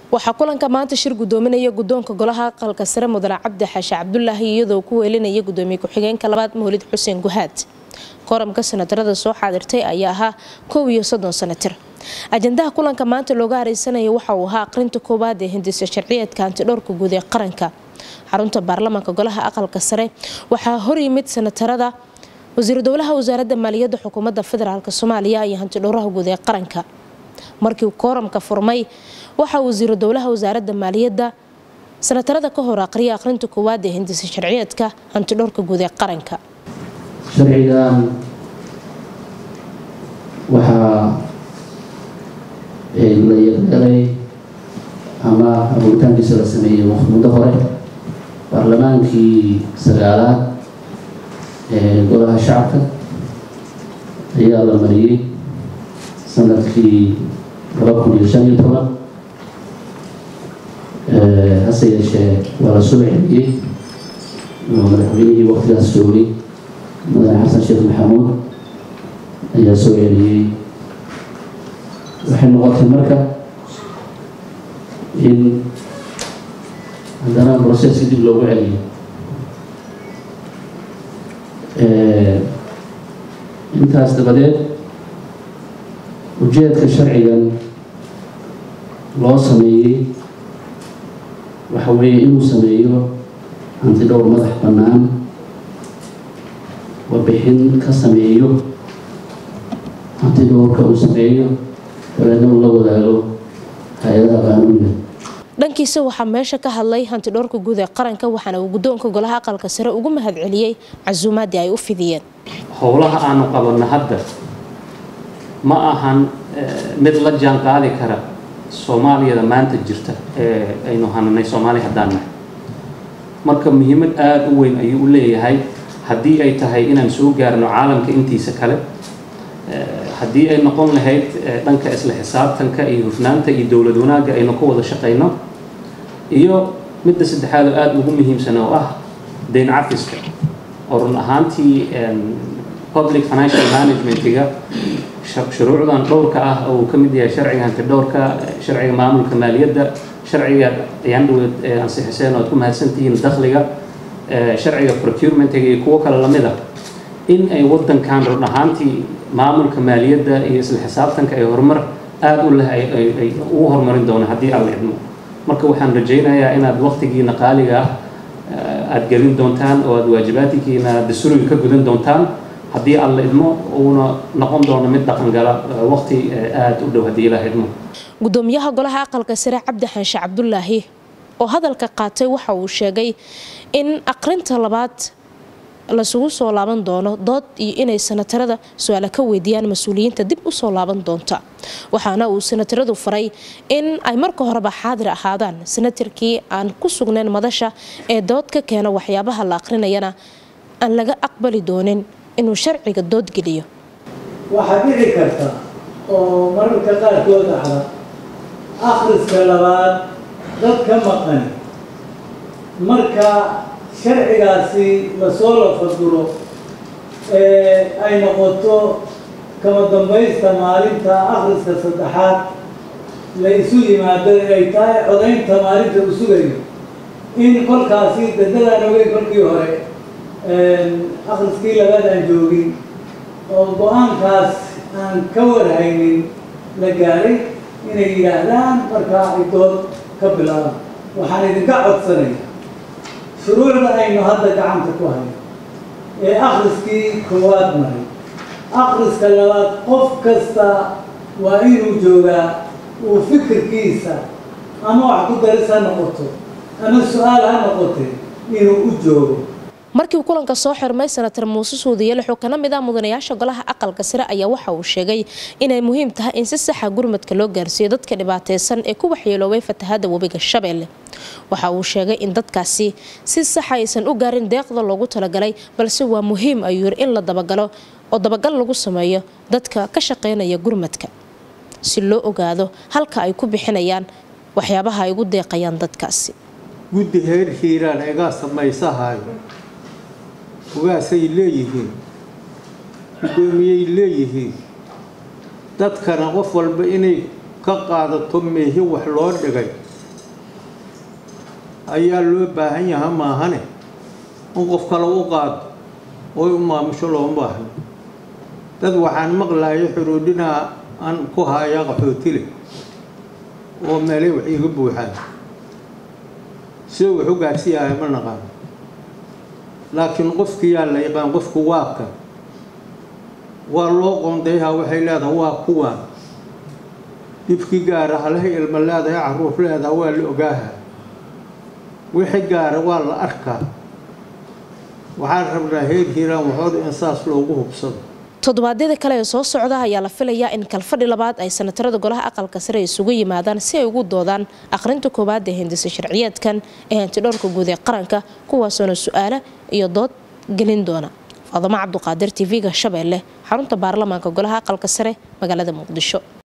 waxaa kulanka maanta shir gudoominaya gudoonka golaha aqalka sare mudane cabdi xaashi cabdulaahi iyadoo ku weelinaya gudoomiye ku-xigeenka labaad mawlid xuseen guhaad koramka sanatarada soo xaadirtay ayaa ahaa kow iyo soddon sanatir ajandaha kulanka maanta looga hareysanaya waxa uu ahaa aqrinta koowaad ee hindisa sharciyeedka antidhowrka guud ee qaranka xarunta baarlamaanka golaha aqalka sare waxaa horyimid sanatarada wasiiru dowlaha wasaaradda maaliyadda xukuumadda federaalk soomaaliya iyo hantidhowraha guud ee qaranka markii kooramka furmay waxaa wasiiru dowlaha wasaaradda maaliyadda sanatarada ka hor aqriya aqrinta koowaad ee hindisa sharciyeedka hantidhowrka guud ee qaranka sharcigan waxaa la yeelay ama abuuritaankiisa la sameeyey muddo hore baarlamaankii sagaalaad ee golaha shacabka ayaa la mariyey sanadkii laba kun iyo shan iyo toban hase yeeshee waa la soo celiyey madaxweynihii waqtigaas joogay mudane xasan sheekh maxamuud ayaa soo celiyey waxay noqotay marka in haddana broseska dib loogu celiyo intaas dabadeed ujeedka sharcigan loo sameeyey waxa weeye inuu sameeyo hantidhowr madax bannaan warbixin ka sameeyo hantidhowrka uu sameeyo dabeedna uu la wadaago hay-adaha qaanuuniga dhankiisa waxaa meesha ka hadlay hantidhowrka guud ee qaranka waxaana uu gudoonka golaha aqalka sare ugu mahadceliyey casuumaadii ay u fidiyeen howlaha aanu qabanno hadda ma ahan mid la jaan qaadi kara soomaaliyada maanta jirta ee aynu hananay soomaali haddaan nahay marka muhiimad aada u weyn ayuu u leeyahay haddii ay tahay inaan soo gaarno caalamka intiisa kale haddii ay noqon lahayd dhanka isla xisaabtanka iyo hufnaanta iyo dowlad wanaagga aynu ka wada shaqayno iyo midda saddexaad oo aada ugu muhiimsan oo ah dayn cafiska oo run ahaantii public financial managementiga shuruucdan dhowrka ah oo uu ka mid yahay sharciga hantidhowrka sharciga maamulka maaliyadda sharciga ayaan dhaweed ansixiseen oo aad ku mahadsantihiin dakhliga sharciga procurementiga iyo kuwo kale lamid ah in ay wadankan run ahaantii maamulka maaliyadda iyo isla xisaabtanka ay horumar aada u leh ay ugu horumarin doonaan haddii aan la idmo marka waxaan rajaynayaa inaad waqtigiina qaaliga ah aada gelin doontaan oo aada waajibaadkiina dastuuriga ka gudan doontaan haddii aan la idmo uuna noqon doono mid dhaqangala waqti aada u dhow haddii la idmo gudoomiyaha golaha aqalka sare cabdi xaanshe cabdulaahi oo hadalka qaatay waxa uu sheegay in aqrinta labaad lasugu soo laaban doono dood iyo inay sanatarada su-aala ka weydiiyaan mas-uuliyiinta dib usoo laaban doonta waxaana uu sanataradu faray in ay marka horeba xaadir ahaadaan sanatarkii aan ku sugnayn madasha ee dood ka keena waxyaabaha la aqrinayana aan laga aqbali doonin inuu sharciga doodgeliyo waxaa dhici karta oo mararka qaarkood dhacda akhriska labaad dad ka maqan marka sharcigaasi lasoo lafaduro ee ay noqoto kama dambaysta maalinta akhriska saddexaad la isu yimaado ay tahay codaynta maalinta u sugayo in kolkaasi dadadaan ogey kolkii hore akhriskii labaad aan joogin oo go-aankaas aan ka warhaynin la gaaray inay yidhaahdaan markaa ay dood ka bilaabaan waxaan idinka codsanaya shuruucda aynu hadda gacanta ku hayo ee akhriskii koowaad maray akhriska labaad qof kasta waa inuu joogaa uu fikirkiisa ama wax ku daris ha noqoto ama su-aal ha noqotee inuu u joogo markii kulanka soo xirmay sanatar muuse suudiyeele xoo kana mid ah mudanayaasha golaha aqalka sare ayaa waxa uu sheegay inay muhiim tahay in si saxa gurmadka loo gaarsiiyo dadka dhibaateysan ee ku waxyeeloobay fatahada webiga shabeelle waxa uu sheegay in dadkaasi si saxa aysan u gaarin deeqda loogu talagalay balse waa muhiim ayuu yiri in la dabagalo oo dabagal lagu sameeyo dadka ka shaqeynaya gurmadka si loo ogaado halka ay ku bixinayaan waxyaabaha ay ugu deeqayaan dadkaasi guddi heer hiiraan egaa samaysahayo ugaasay leeyihiin guddoomiyey leeyihiin dadkana qof walba inay ka qaadato meehi wax loo dhigay ayaa loo baahan yaha maahane in qof kale u qaado oy u maamusho looma baahno dad waxaan maqlayo xuruudhinaa aan ku hayaa qaxootile oo meelay wax iiga buuxaan sidoo wax u gaarsiiyahay ma naqaano laakiin qofkiyaa la yaqaan qofku waa kan waa loo qoondayhaa waxay leedahay waa kuwaan dhibkii gaara halahay ilma leedahay caruur leedaha waa la ogaaha wixii gaara waa la arkaa waxaan rabnaa heer hiiraan waxooda in saas loogu hubsado toddobaadyada kale ee soo socda ayaa la filayaa in kalfadhi labaad ay sanatarada golaha aqalka sare isugu yimaadaan si ay ugu doodaan akhrinta koowaad ee hindisa sharciyeedkan ee hantidhowrka guud ee qaranka kuwaasoona su-aalo iyo dood gelin doona faadamo cabduqaadir tv-ga shabeelle xarunta baarlamaanka golaha aqalka sare magaalada muqdisho